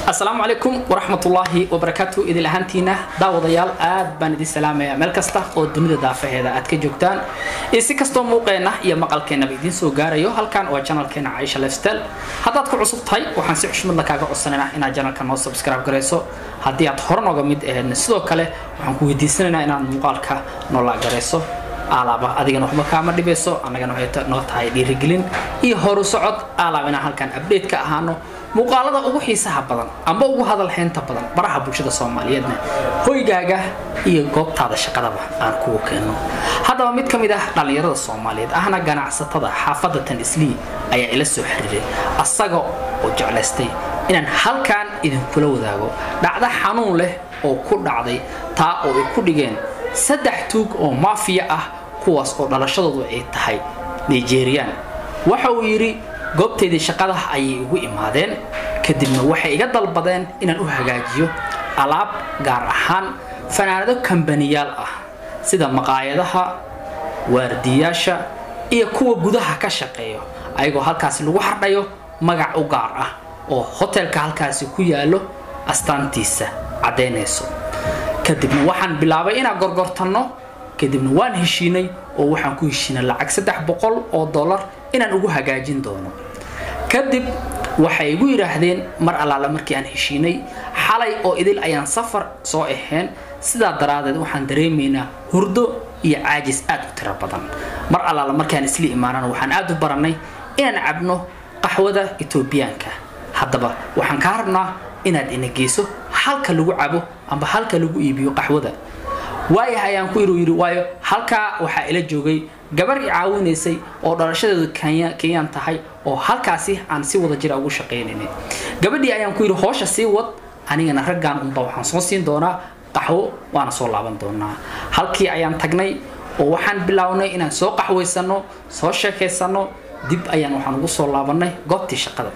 asalaamu calaykum waraxmatullaahi wabarakaatu idil ahaantiina daawadayaal aad baan idin salaamayaa meel kasta oo dunida daafaheeda aad ka joogtaan iyo si kastoo muuqeenna iyo maqalkeennaba idiin soo gaarayo halkan waa janalkeena caisha lifestyle haddaad ku cusub tahay waxaan si xushmadla kaaga codsanaynaa inaad janalka noo subscribe garayso haddii aad hore nooga mid aheedna sidoo kale waxaan ku weydiisanaynaa inaad muuqaalka noola garayso alaaba adigana waxba kaama dhibayso annagana waxay noo tahay dhiirigelin iyo horu socod alaab inaan halkan update ka ahaano muuqaalada ugu xiisaha badan amba ugu hadal haynta badan baraha bulshada soomaaliyeedna hoygaaga iyo goobtaada shaqadaba aan kugu keenno haddaba mid ka mid ah dhallinyarada soomaaliyeed ahna ganacsatada xaafadda tan islii ayaa ila soo xiriiray asaga oo jeclaystay inaan halkan idinkula wadaago dhacdo xanuun leh oo ku dhacday taa oo ay ku dhigeen saddex tuug oo maafiya ah kuwaas oo dhalashadoodu ay tahay nigeriyaan waxa uu yidhi goobteedii shaqada ayay igu imaadeen kadibna waxay iga dalbadeen inaan u hagaajiyo alaab gaar ahaan fanaanado kambaniyaal ah sida maqaayadaha waardiyaasha iyo kuwa gudaha ka shaqeeyo ayagoo halkaasi lagu hardhayo magac u gaar ah oo hotelka halkaasi ku yaallo astaantiisa caddaynayso kadibna waxaan bilaabay inaan gorgortanno kadibna waan heshiinay oo waxaan ku heshiinay lacag saddex boqol oo dollar inaan ugu hagaajin doono kadib waxay igu yidhaahdeen mar allaale markii aan heshiinay xalay oo idil ayaan safar soo ahayn sidaa daraadeed waxaan dareemaynaa hurdo iyo caajis aad u tiro badan mar allaale markaan isla imaanana waxaan aad u barannay inaan cabno qaxwada etoobiyaanka haddaba waxaan kaa rabnaa inaad ina geyso halka lagu cabo amba halka lagu iibiyo qaxwada waayah ayaan ku yidhi yidhi waayo halkaa waxaa ila joogay gabar i caawinaysay oo dhalashadeedu kenyaan tahay oo halkaasi aan si wada jira ugu shaqaynaynay gabadhii ayaan ku yidhi hoosha sii wad anigana raggan unba waxaan soo siin doonaa qaxwo waana soo laaban doonaa halkii ayaan tagnay oo waxaan bilownay inaan soo qaxwaysanno soo sheekaysanno dib ayaan waxaan ugu soo laabannay goobtii shaqada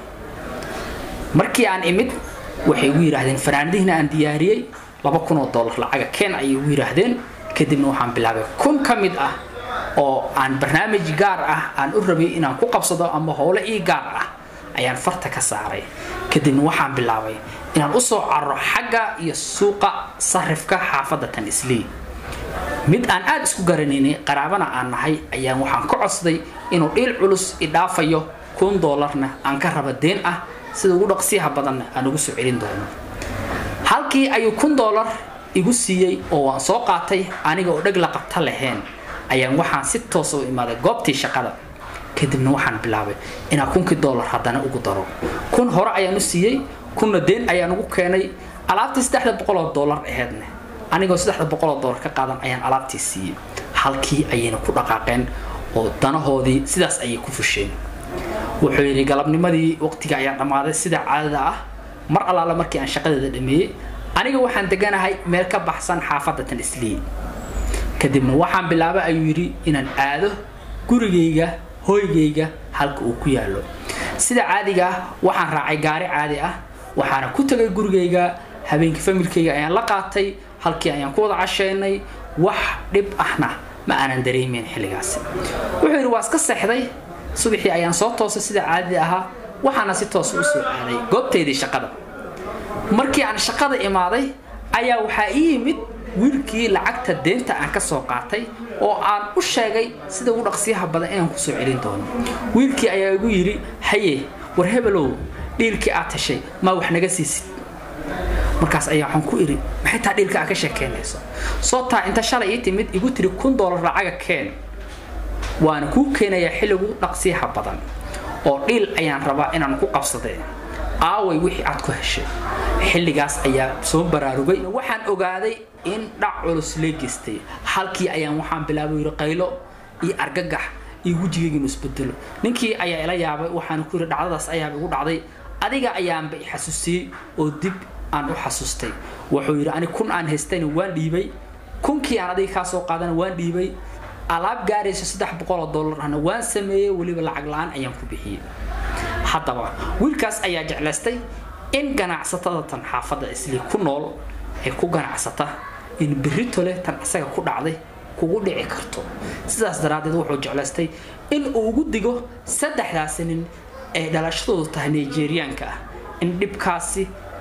markii aan imid waxay igu yidhaahdeen fanaanadihiina aan diyaariyey laba kun oo dollar lacaga keen ayay igu yidhaahdeen kadibna waxaan bilaabay kun ka mid ah oo aan barnaamij gaar ah aan u rabay inaan ku qabsado ama howle ii gaar ah ayaan farta ka saaray kadibna waxaan bilaabay inaan usoo cararo xagga iyo suuqa sarifka xaafadda tan islii mid aan aada isku garanaynay qaraabana aan nahay ayaan waxaan ka codsaday inuu dhiil culus idhaafayo kun dollarna aan ka raba deen ah sida ugu dhaqsiyaha badanna aan ugu soo celin doono halkii ayuu kun dollar igu siiyey oo waan soo qaatay aniga oo dheg la qabta lahayn ayaan waxaan si toosa u imaaday goobtii shaqada kadibna waxaan bilaabay inaan kunkii dollar haddana ugu daro kun hore ayaan u siiyey kunna deen ayaan ugu keenay alaabtii saddexda boqoloo dollar aheedne anigoo saddexda boqoloo dollar ka qaadan ayaan alaabtii siiyey halkii ayayna ku dhaqaaqeen oo danahoodii sidaas ayay ku fusheen wuxuu yidhi galabnimadii waqtiga ayaa dhammaaday sida caadada ah mar allaale markii aan shaqadeeda dhameeyey aniga waxaan deganahay meel ka baxsan xaafadda tan islii kadibna waxaan bilaabay ayuu yidhi inaan aado gurigayga hooygayga halka uu ku yaallo sida caadiga ah waxaan raacay gaari caadi ah waxaana ku tegay gurigayga habeenkii familkayga ayaan la qaatay halkii ayaan ku wada casheynay wax dhib ahna ma aanan dareemeyn xilligaasi wuxuu yidhi waa iska seexday subaxii ayaan soo toosay sida caadida ahaa waxaana si toosa u soo aaday goobteedii shaqada markii aan shaqada imaaday ayaa waxaa ii yimid wiilkii lacagta deenta aan ka soo qaatay oo aan u sheegay sida ugu dhaqsiyaha badan inaan ku soo celin doono wiilkii ayaa igu yidhi haye war hebelow dhiilkii aad heshay maa wax naga siisid markaas ayaa waxaan ku idhi maxay taa dhiilka aad ka sheekeynayso soo taa inta shalay ii timid igu tiri kun dollar lacaga keen waana kuu keenayaa xilligu dhaqsiyaha badan oo dhiil ayaan rabaa inaan ku qabsadee aaway wixii aad ku heshay xilligaas ayaa soo baraarugay waxaan ogaaday in dhac culus lee geystay halkii ayaan waxaan bilaabay yidhi qaylo iyo argagax iyo wejigayga inu isbedelo ninkii ayaa ila yaabay waxaan ku yidhi dhacdadaas ayaaba igu dhacday adiga ayaanba i xasuusiyey oo dib aan u xasuustay wuxuu yidhi ani kun aan haystayna waan dhiibay kunkii aan adiga kaa soo qaadana waan dhiibay alaab gaarayso saddex boqoloo dollarna waan sameeyey weliba lacag la-aan ayaan ku bixiyey haddaba wiilkaas ayaa jeclaystay in ganacsatada tan xaafadda islii ku nool ay ku ganacsata in berito leh tan isaga ku dhacday kugu dhici karto sidaas daraaddeed wuxuu jeclaystay in uu ugu digo saddexdaasi nin ee dhalashadoodu tahay nigeriyaanka ah in dhibkaasi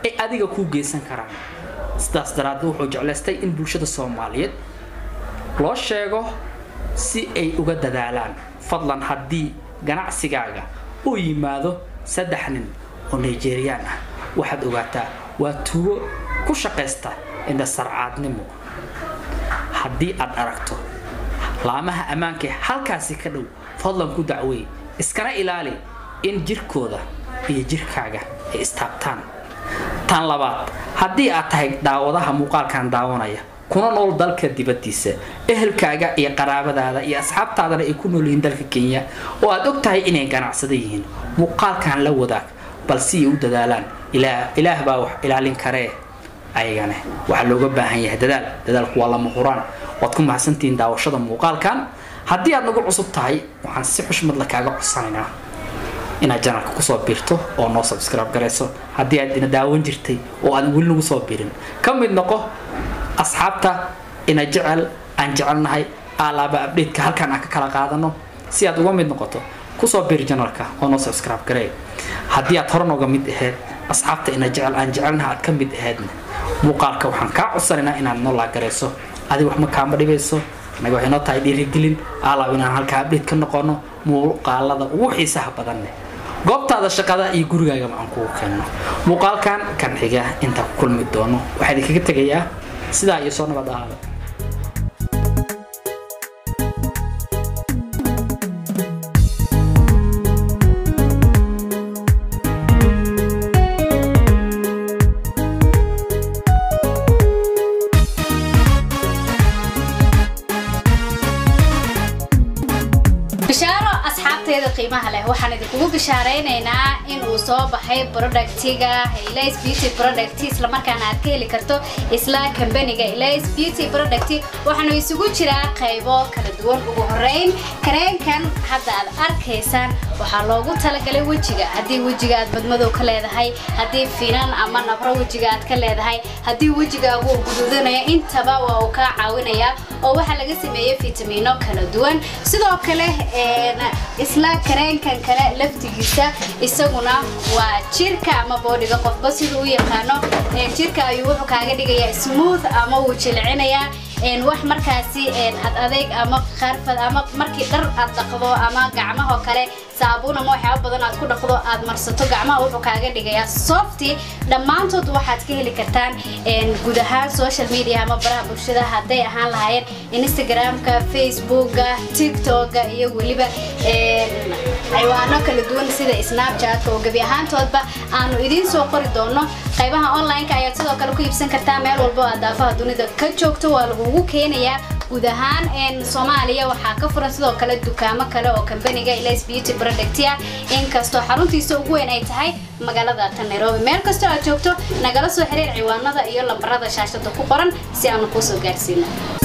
ay adiga kuu geysan karaan sidaas daraaddeed wuxuu jeclaystay in bulshada soomaaliyeed loo sheego si ay uga dadaalaan fadlan haddii ganacsigaaga uu yimaado saddex nin oo nigeriyaan ah waxaad ogaataa waa tuugo ku shaqaysta indha sarcaadnimo haddii aad aragto laamaha ammaanka halkaasi ka dhow fadlan ku dacweey iskana ilaali in jirkooda iyo jirkaaga ay istaabtaan tan labaad haddii aad tahay daawadaha muuqaalkan daawanaya kuna nool dalka dibaddiisa ehelkaaga iyo qaraabadaada iyo asxaabtaadana ay ku nool yihiin dalka kenya oo aad og tahay inay ganacsada yihiin muuqaalkan la wadaag bal si ay u dadaalaan ilaah baa wax ilaalin karee ayagane waxaa looga baahan yahay dadaal dadaalku waa lama huraan waad ku mahadsantihiin daawashada muuqaalkan haddii aad nagu cusub tahay waxaan si xushmad la kaaga codsanaynaa inaad janalka kusoo biirto oo noo subscribe garayso haddii aad ina daawan jirtay oo aan weli nagu soo biirin ka mid noqo asxaabta ina jecel aan jecelnahay alaaba update-ka halkaan aan ka kala qaadano si aad uga mid noqoto kusoo biir janalka oo noo subscribe garey haddii aad hore nooga mid aheyd asxaabta ina jecel aan jecelnaha aad ka mid aheydna muuqaalka waxaan kaa codsanaynaa inaad noo laagarayso adiga wax ma kaama dhibayso anaga waxay noo tahay dhiirigelin alaab inaan halkaa update ka noqono muuqaalada ugu xiisaha badanne goobtaada shaqada iyo gurigaagaba aan kugu keenno muuqaalkan kan xiga intaan ku kulmi doono waxaa idinkaga tegayaa sidaa iyo soo nabad ahaada bishaaro asxaabteeda qiimaha leh waxaan idinkugu bishaaraynaynaa in uu soo baxay productiga Elias Beauty Product isla markaana aad ka heli karto isla kambaniga Elias Beauty Product waxaanu isugu jiraa qaybo kala duwan ugu horeyn kareenkan hadda aad arkaysaan waxaa loogu talagalay wejiga haddii wejiga aad madmadow ka leedahay haddii finan ama nabro wejiga aad ka leedahay haddii wejigaagu uu guduudanaya intaba waa uu kaa caawinayaa oo waxaa laga sameeyey fitamiino kala duwan sidoo kale isla kareenkan kale laftigiisa isaguna waa jirka ama boodhiga qofba siduu u yaqaano jirka ayuu wuxuu kaaga dhigayaa smooth ama wuu jilcinayaa wax markaasi ad adeeg ama qarfad ama markii dhar aad dhaqdo ama gacmahoo kale saabuun ama waxyaaba badan aad ku dhaqdo aad marsato gacmaha wuxuu kaaga dhigayaa softy dhammaantood waxaad ka heli kartaan guud ahaan social media ama baraha bulshada hadday ahaan lahaayeen instagramka facebooka tiktoka iyo weliba ciwaano kala duwan sida snapchatka oo gebi ahaantoodba aanu idiin soo qori doono qaybaha online-ka ayaad sidoo kale ku iibsan kartaa meel walbo aad daafaha dunida ka joogto waa lagugu keenayaa guud ahaan soomaaliya waxaa ka furan sidoo kale dukaamo kale oo kambaniga Elias Beauty Product ah inkastoo xaruntiisa ugu weyn ay tahay magaalada tan Nairobi meel kastoo aad joogto nagala soo xiriir ciwaanada iyo lambarada shaashada ku qoran si aanu kuu soo gaarsiino